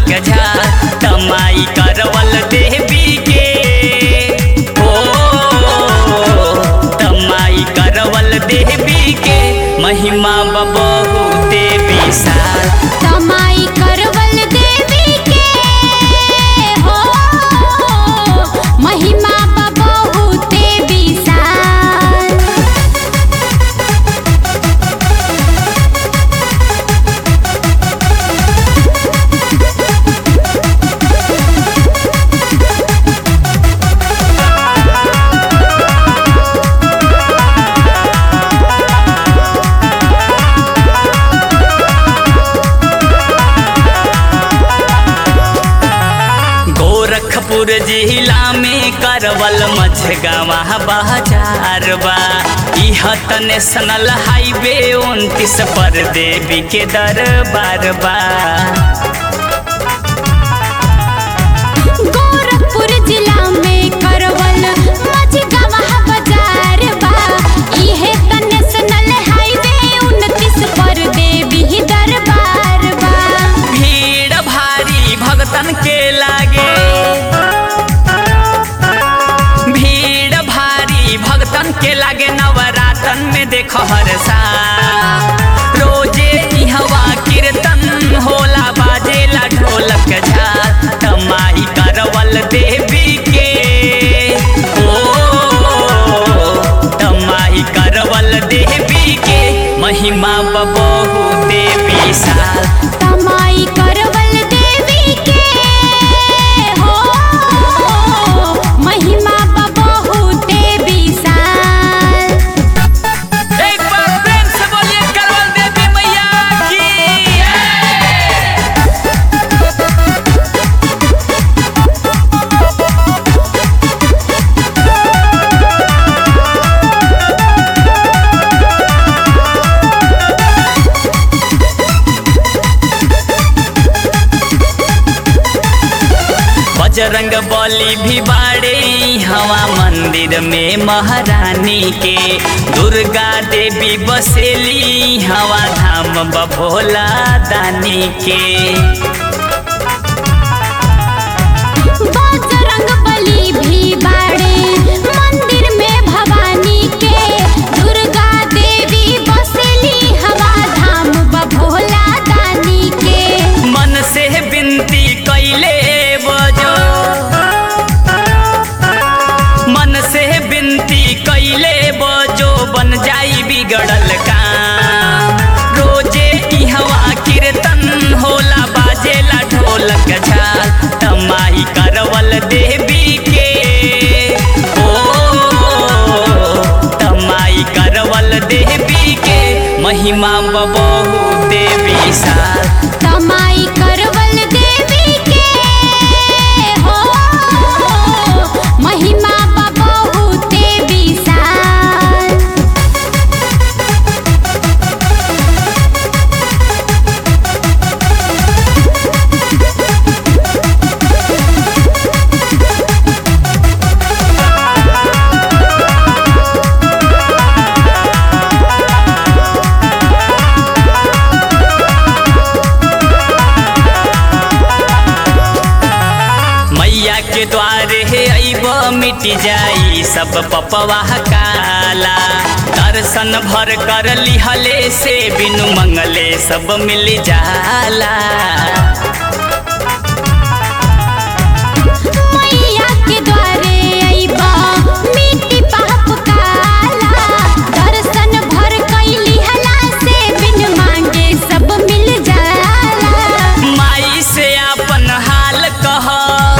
ढोलक झाल तमाई करवल देवी के ओ तमाई करवल देवी के महिमा बबहू देवी साल तमाई करवल देवी के हो महिमा बहुते विशाल गोरखपुर जिला में करवल मझगावा बाजार बा इह त नेशनल हाईवे उनतीस पर देवी के दरबार बा गोरखपुर जिला में करवल मझगावा बाजार बा इहे त नेशनल हाईवे 29 पर देवी दरबार बा भीड़ भारी भगतन के लागे भीड़ भारी भगतन के लागे नवरातन में देखो हर साल रोजे इहवा कीर्तन होला बाजेला ढोलक झाल तमाई करवल देवी के ओ तमाई करवल देवी के महिमा बबहू देवी साल तमाई करवल देवी के हो महिमा बहुते विशाल एक बार प्रेम से बोलिए करवल देवी मैया की बजरंग बली भी बाड़े हवा मंदिर में महारानी के दुर्गा देवी बसेली हवा धाम बभोला दानी के बजरंग बली भी बाड़े मंदिर में भवानी के दुर्गा देवी बसली हवा धाम बभोला दानी के मन से विनती कैले बजो मन से विनती कैले बजो बन जाई बिगड़ल काम रोजे इहवा कीर्तन होला बाजेला ढोलक झाल तमाई करवल देवी के ओ तमाई करवल देवी के महिमा बबहू देवी साल तमाई करवल देवी के हो महिमा बहुते विशाल मैया के द्वारे हे अइब मिट जाई सब पपवा काला दर्शन भर कर लिहले से बिनु मंगले सब मिल जाला मैया के द्वारे अइबा मिट्टी पाप काला दर्शन भर कैली हला से बिन मांगे सब मिल जाला माई से अपन हाल कह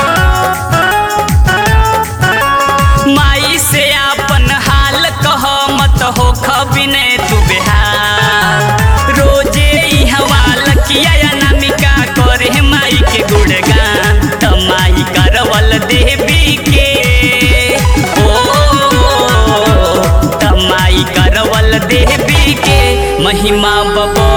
माई से अपन हाल कह मत हो खबिने तू बेहाल रोजे इहवा लकिया अनामिका करे माई के गुणगान तमाई करवल देवी के ओ तमाई करवल देवी के महिमा बबो